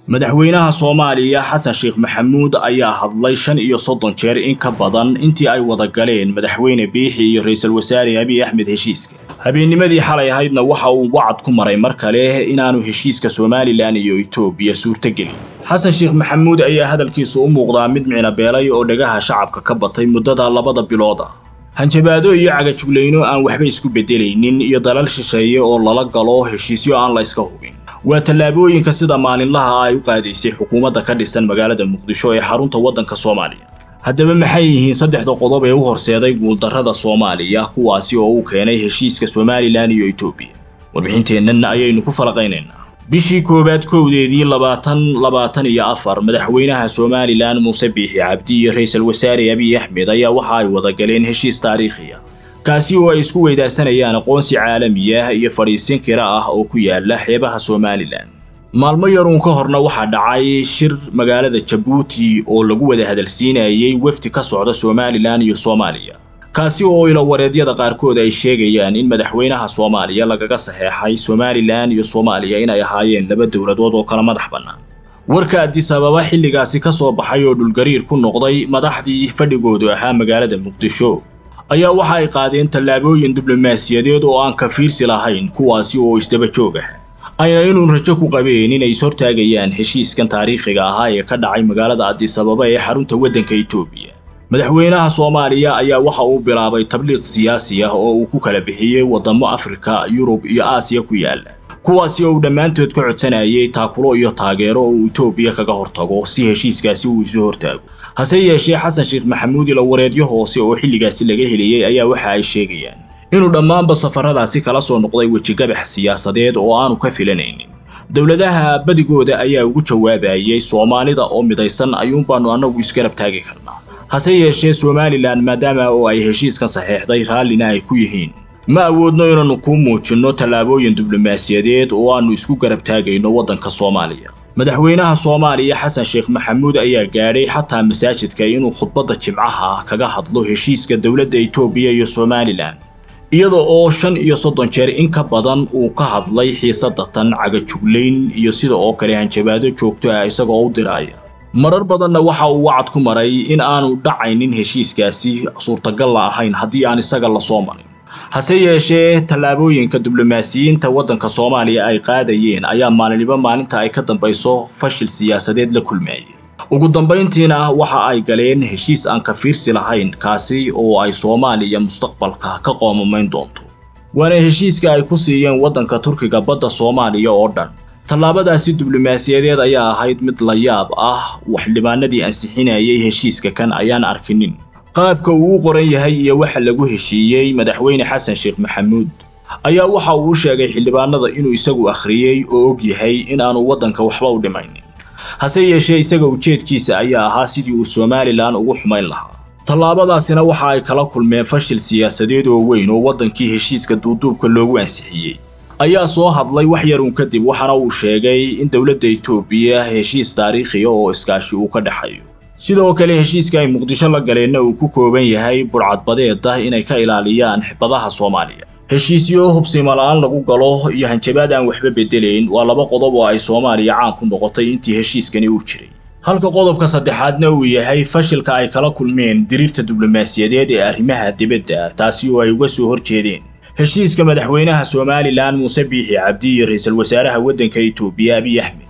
madaxweynaha soomaaliya xasan sheekh maxamuud ayaa hadlay shan iyo soddon jeer in ka badan intii ay wada galeen madaxweyne biixi iyo ra-iisul wasaare abiy axmed heshiiska habeennimadii xalay ahaydna waxa uu wacad ku maray mar kale inaanu heshiiska somalilan iyo etoobiya suurtogelin xasan sheekh maxamuud ayaa hadalkiisu u muuqdaa mid micnabeelay oo dhagaha shacabka ka batay muddada labada bilood ah hanjabaado iyo cagajuglayno aan waxba isku beddelaynin iyo dalal shisheeye oo lala galo heshiisyo aan la iska hubin waa tallaabooyinka sida maalinlaha ay u qaadaysay xukuumadda ka dhisan magaalada muqdisho ee xarunta waddanka soomaaliya haddaba maxay yihiin saddexda qodob ee u horseeday guuldarrada soomaaliya kuwaasi oo uu keenay heshiiska somalilan iyo etoobiya warbixinteennan ayaynu ku falaqaynaynaa bishii koowaad kowdeedii labaatan labaatan iyo afar madaxweynaha somalilan muuse biixi cabdi iyo ra-iisul wasaare abiy axmed ayaa waxa ay wada galeen heshiis taariikhi ah kaasi oo ay isku weydaarsanayaan aqoonsi caalami ah iyo fadhiisin kira ah oo ku yaala xeebaha somalilan maalmo yaruun ka horna waxaa dhacay shir magaalada jabuuti oo lagu wada hadalsiinayay wefdi ka socda somalilan iyo soomaaliya kaasi oo ilawareedyada qaarkood ay sheegayaan in madaxweynaha soomaaliya lagaga saxeexay somalilan iyo soomaaliya inay ahaayeen laba dowladood oo kala madax bannaan warka addis ababa xilligaasi ka soo baxay oo dhulgariir ku noqday madaxdii fadhigoodu ahaa magaalada muqdisho ayaa waxa ay qaadeen tallaabooyin diblomaasiyadeed oo aan ka fiirsi lahayn kuwaasi oo isdaba joog ah ayna inuun rajo ku qabeen inay ishortaagayaan heshiiskan taariikhiga ahaa ee ka dhacay magaalada addis ababa ee xarunta waddanka etoobiya madaxweynaha soomaaliya ayaa waxa uu bilaabay tabliiq siyaasi ah oo uu ku kala bixiyey waddamo afrika yurub iyo aasiya ku yaala kuwaasi oo uu dhammaantood ka codsanayay taakulo iyo taageero oo uu etoobiya kaga hortago si heshiiskaasi uu isu hortaago hase yeeshee xasan sheekh maxamuud ilawareedyo hoose oo xilligaasi laga heliyey ayaa waxa ay sheegayaan inuu dhammaanba safaradaasi kala soo noqday wejigabax siyaasadeed oo aanu ka filanaynin dowladaha badigooda ayaa ugu jawaabayay soomaalida oo midaysan ayuunbaanu annagu isgarab taagi karnaa hase yeeshee somalilan maadaama oo ay heshiiskan saxeexday raallina ay ku yihiin ma awoodno inaannu kuu muujinno tallaabooyin diblomaasiyadeed oo aannu isku garab taagayno waddanka soomaaliya madaxweynaha soomaaliya xasan sheekh maxamuud ayaa gaadhay xataa masaajidka inuu khudbadda jimcaha kaga hadlo heshiiska dowladda etoobiya iyo somalilan iyada oo shan iyo soddon jeer in ka badan uu ka hadlay xiisadda tan cagajuglayn iyo sida oo kale hanjabaado joogto ah isagoo u diraaya marar badanna waxa uu wacad ku maray in aanu dhacaynin heshiiskaasi suurtagal la ahayn haddii aan isaga la soo marin hase yeeshee tallaabooyinka diblomaasiyiinta waddanka soomaaliya ay qaadayeen ayaa maalinniba maalinta ay ka dambayso fashil siyaasadeed la kulmayay ugu dambayntiina waxa ay galeen heshiis aan ka fiirsi lahayn kaasi oo ay soomaaliya mustaqbalka ka qoomamayn doonto waana heshiiska ay ku siiyeen waddanka turkiga badda soomaaliya oo dhan tallaabadaasi diblomaasiyadeed ayaa ahayd mid la yaab ah waxdhibaanadii ansixinayay heshiiska kan ayaan arkinin qaabka uu u qoran yahay iyo waxa lagu heshiiyey madaxweyne xasan sheekh maxamuud ayaa waxa uu u sheegay xildhibaanada inuu isagu akhriyey oo og yahay in aanu waddanka waxba u dhimaynin hase yeeshee isaga ujeedkiisa ayaa ahaa sidii uu somalilan ugu xumayn lahaa tallaabadaasina waxa ay kala kulmeen fashil siyaasadeed oo weyn oo waddankii heshiiska duuduubka loogu ansixiyey ayaa soo hadlay wax yarun kadib waxaana uu sheegay in dowladda etoobiya heshiis taariikhiya oo iskaashi uu ka dhexeeyo sidoo kale heshiiska ay muqdisho la galeenna uu ku kooban yahay burcadbadeed ah inay ka ilaaliyaan badaha soomaaliya heshiisyo hubsimo la-aan lagu galo iyo hanjabaad aan waxba bedelayn waa laba qodob oo ay soomaaliya caan ku noqotay intii heshiiskani uu jiray halka qodobka saddexaadna uu yahay fashilka ay kala kulmeen diriirta diblomaasiyadeed ee arrimaha dibadda taasi oo ay uga soo horjeedeen heshiiska madaxweynaha somalilan muuse biixi cabdi iyo ra-iisul wasaaraha waddanka etoobiya abiy axmed